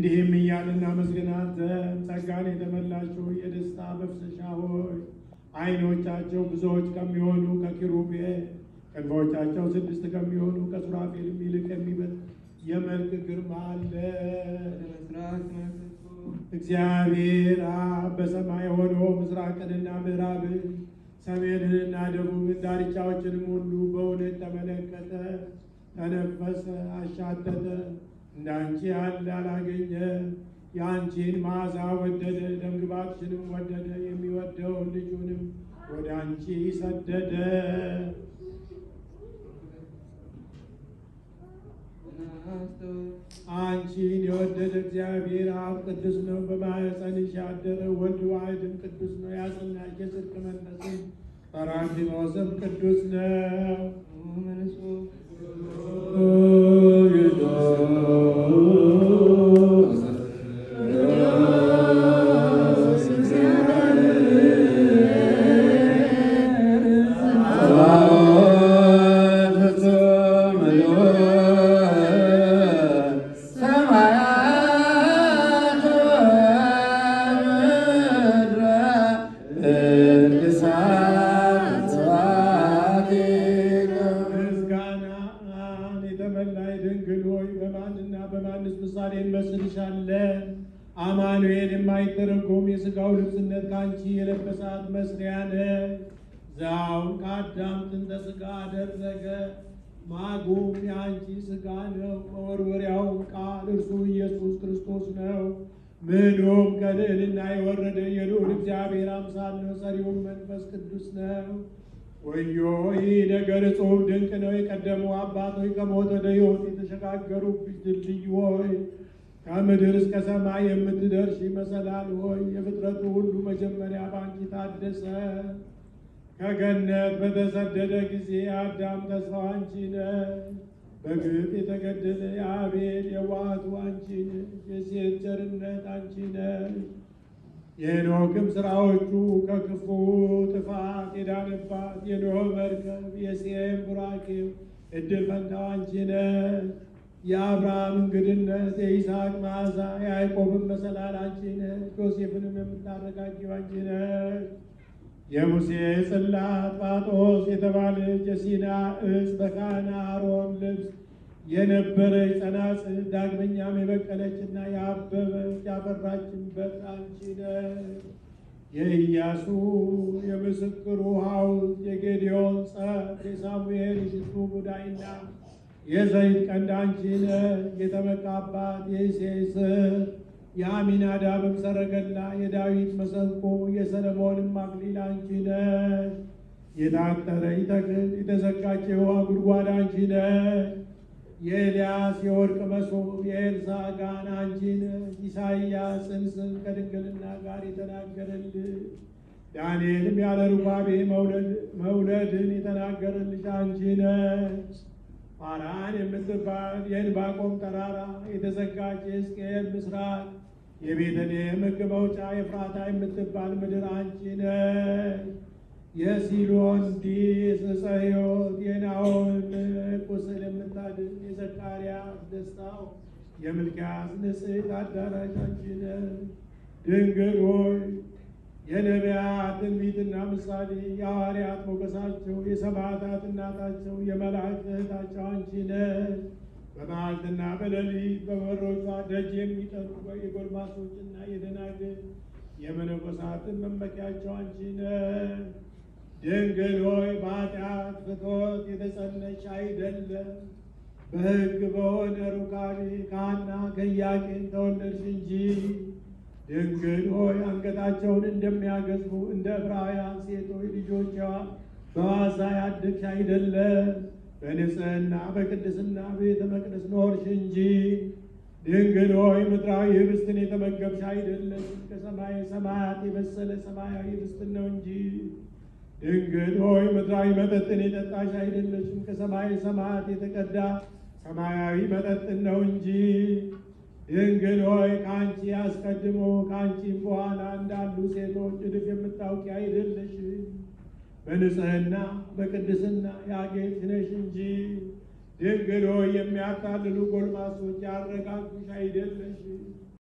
እንዲህም እያልን እናመስግናት ዘንድ ጸጋን የተመላችሁ የደስታ መፍሰሻ ሆይ ዓይኖቻቸው ብዙዎች ከሚሆኑ ከኪሩቤል ክንፎቻቸው ስድስት ከሚሆኑ ከሱራፌልም ይልቅ የሚበልጥ የመልክ ግርማ አለ። እግዚአብሔር አብ በሰማይ ሆኖ ምስራቅንና ምዕራብን ሰሜንንና ደቡብን ዳርቻዎችንም ሁሉ በእውነት ተመለከተ፣ ተነፈሰ፣ አሻተተ። እንዳንቺ ያለ አላገኘ። የአንቺን መዓዛ ወደደ፣ ደምግባትሽንም ወደደ። የሚወደውን ልጁንም ወደ አንቺ ሰደደ። አንቺን የወደደ እግዚአብሔር አብ ቅዱስ ነው። በማኅፀንሽ ያደረ ወልድ ዋሕድም ቅዱስ ነው። ያጸናሽ የጽድቅ መንፈስም ጰራቅሊጦስም ቅዱስ ነው። ምስጋናን የተመላይ ድንግል ሆይ በማንና በማንስ ምሳሌ እንመስልሻለን? አማኑኤል የማይተረጎም የሥጋው ልብስነት ከአንቺ የለበሳት መስሪያ ነሽ። ዛውን ከአዳም ጥንተ ሥጋ አደረገ፣ ማጉም የአንቺ ሥጋ ነው። መወርወሪያውም ቃል እርሱ ኢየሱስ ክርስቶስ ነው። ምኑም ከልዕልና የወረደ የልዑል እግዚአብሔር አምሳል ነው። ሰሪውም መንፈስ ቅዱስ ነው። ወዮ ይህ ነገር እጹብ ድንቅ ነው። የቀደሙ አባቶች ከሞት ወደ ሕይወት የተሸጋገሩብሽ ድልድይ ሆይ ከምድር እስከ ሰማይ የምትደርሺ መሰላል ሆይ የፍጥረቱ ሁሉ መጀመሪያ ባንቺ ታደሰ። ከገነት በተሰደደ ጊዜ አዳም ተስፋው አንቺ ነሽ። በግፍ የተገደለ የአቤል የዋሃቱ አንቺ ነሽ። የሴት ቸርነት አንቺ ነሽ። የኖክም ስራዎቹ ከክፉ ጥፋት የዳነባት የኖህ መርከብ የሴም ቡራኬው እድል ፈንታው አንቺ ነሽ። የአብርሃም እንግድነት የይስሐቅ መዓዛ የያዕቆብን መሰላል አንቺ ነሽ። ዮሴፍንም የምታረጋጊው አንቺ ነሽ። የሙሴ ጽላት ጳጦስ የተባለች የሲና እጽ በካህነ አሮን ልብስ የነበረች ጸናጽል ዳግመኛም የበቀለችና የአበበች ያፈራችበት አንቺ ነሽ። የኢያሱ የምስክሩ ሐውልት የጌዲዮን ጸፍ የሳሙኤል የሽቱ ሙዳይና የዘይት ቀንድ አንቺ ነሽ። የተመካባት የእሴይ ስር የአሚናዳብም ሰረገላ የዳዊት መሰንቆ የሰለሞንም አክሊል አንቺ ነሽ። የታጠረች ተክል የተዘጋች የውሃ ጉድጓድ አንቺ ነሽ። የኤልያስ የወርቅ መሶብ የኤልሳ ጋን አንቺ ነሽ። ኢሳይያስ ጽንስን ከድንግልና ጋር የተናገረልሽ ዳንኤልም ያለ ሩባቤ መውለድን የተናገረልሽ አንቺ ነሽ። ፋራን የምትባል የዕንባቆም ተራራ የተዘጋች የሕዝቅኤል ምስራቅ የቤተልሔም ሕግ መውጫ የፍራታ የምትባል ምድር አንቺ ነሽ። የሲሎን ዲስ ዕፀ ሕይወት የናሆም ቁስል የምታድን የዘካርያስ ደስታው የምልክያስ ንጽሕት አዳራሽ አንቺ ነሽ። ድንግል ሆይ የነቢያት ትንቢትና ምሳሌ የሐዋርያት ሞገሳቸው የሰማዕታት እናታቸው የመላእክት እህታቸው አንቺ ነሽ። በመዓልትና በሌሊት በበሮቿ ደጅ የሚጠኑ የጎልማሶችና የደናግል የመነኮሳትን መመኪያቸው አንቺ ነሽ። ድንግል ሆይ በኃጢአት ፍትወት የተጸነሽ አይደለም፣ በሕግ በሆነ ሩካቤ ከሐና ከኢያቄም ተወለድሽ እንጂ። ድንግል ሆይ አንገታቸውን እንደሚያገዝፉ እንደ ዕብራውያን ሴቶች ልጆቿ በዋዛ ያደግሽ አይደለም፣ በንጽሕና በቅድስና ቤተ መቅደስ ኖርሽ እንጂ። ድንግል ሆይ ምድራዊ ህብስትን የተመገብሽ አይደለም፣ ከሰማይ ሰማያት የበሰለ ሰማያዊ ህብስትን ነው እንጂ። ድንግል ሆይ ምድራዊ መጠጥን የጠጣሽ አይደለሽም፣ ከሰማይ ሰማያት የተቀዳ ሰማያዊ መጠጥን ነው እንጂ። ድንግል ሆይ ከአንቺ አስቀድሞ ከአንቺም በኋላ እንዳሉ ሴቶች እድፍ የምታውቂ አይደለሽም፣ በንጽሕና በቅድስና ያጌጥሽ ነሽ እንጂ። ድንግል ሆይ የሚያታልሉ ጎልማሶች ያረጋጉሽ አይደለሽም፣